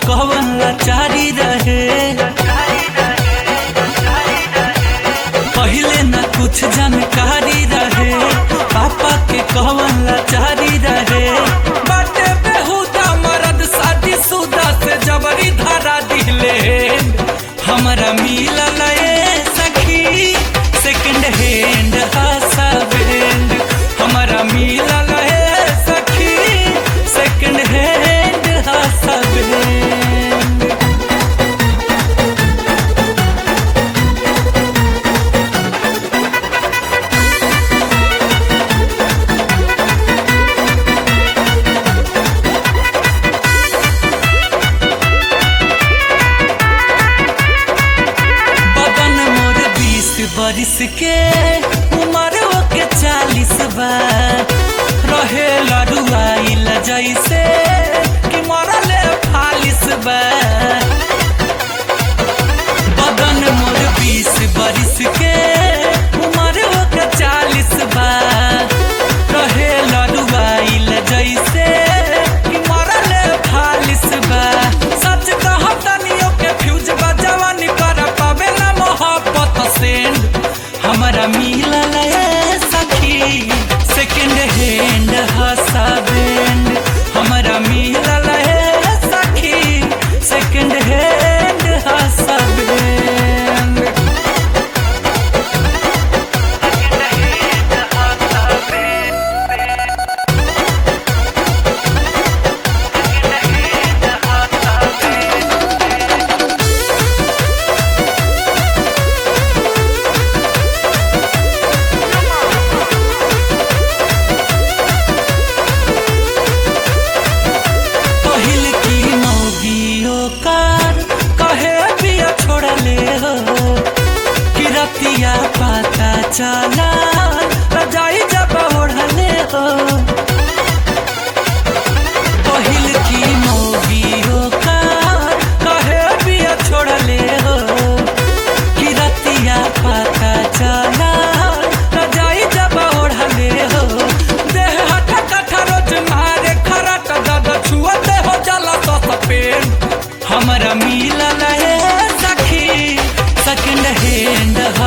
कवन लाचारी रहे पहले न कुछ जानकारी रहे पापा के कवन लाचारी रहे बाटे बेहुदा मरद शादी सुदा से जबरी धारा दिले हमरा मिलल ए सखी सेकंड हैंड हसबैंड हमरा मिलल ए सखी सेकंड हैंड हसबैंड बदन मोर बीस बरिस के उम्र के चालीस बा रहे लड़ुआइल जैसे कि मरले फालिस बा बदन मोर बीस बरिस के उम्र के चालीस बा रहे लड़ुआइल जैसे कि मरले फालिस बा सच कहतनियो के फ्यूज बजवन कर पावे ना मोहब्बत सेंड हमरा मिलल ए सखी सेकंड हैंड हसबैंड हमरा मिलल ए सखी सेकंड हैंड हसबैंड पहिल की मौगियो कार कहे पिया छोड़ले हो कि रतिया पता चला रजाई जब ओढ़ले हो पहिल की मौगियो कार कहे पिया छोड़ले हो कि रतिया पता चला रजाई जब ओढ़ले हो देह हटा कठा रोज मारे खरट दद छुअते हो जाला तो सपेन हमरा मिलल है सखी सेकंड हैंड